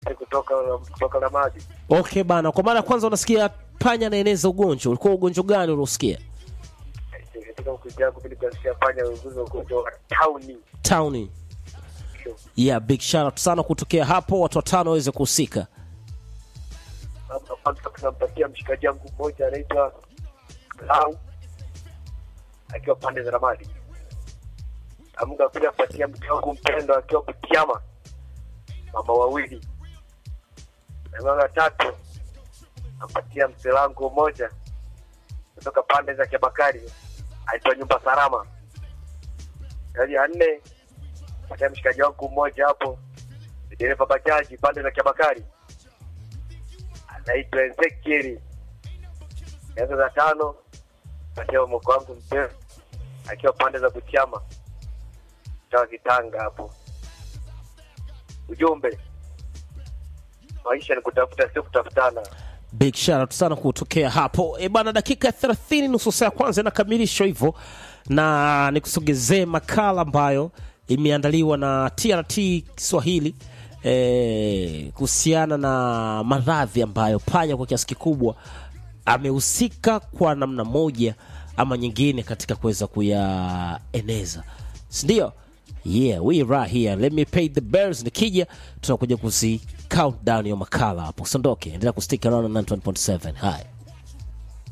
kutoka kutoka Lamadi. Okay bana, kwa mara ya kwanza unasikia panya anaeneza ugonjwa, ulikuwa ugonjwa gani uliosikia? Katika ukija yangu mimi nikasikia panya uguzo ugonjwa wa tauni. Towni. Yeah, big shout out sana kutokea hapo, watu watano waweze kuhusika. Labda kwanza tunampatia mshikaji wangu mmoja anaitwa Lau akiwa pande za Ramadi. Amunga kuja kupatia mke wangu mpendo akiwa Butiama, mama wawili. Na mama tatu nampatia mzee wangu mmoja kutoka pande za Kiabakari aitwa nyumba salama. Yaani ya nne patia mshikaji wangu mmoja hapo ni dereva bajaji pande za Kiabakari anaitwa Ezekieli. Yaani za tano patia mko wangu mzee akiwa pande za Butiama tawa Kitanga hapo. Ujumbe, maisha ni kutafuta, sio kutafutana. Big shout out sana kutokea hapo. E bana, dakika ya 30 nusu saa ya kwanza inakamilishwa hivyo, na nikusogezee makala ambayo imeandaliwa na TRT Kiswahili e, kuhusiana na maradhi ambayo panya kwa kiasi kikubwa amehusika kwa namna moja ama nyingine katika kuweza kuyaeneza, sindio? Yeah, we right here. Let me pay the bills. Nikija tunakuja kuzi countdown ya makala hapo. Usiondoke, endelea kustick around na 91.7. Hi.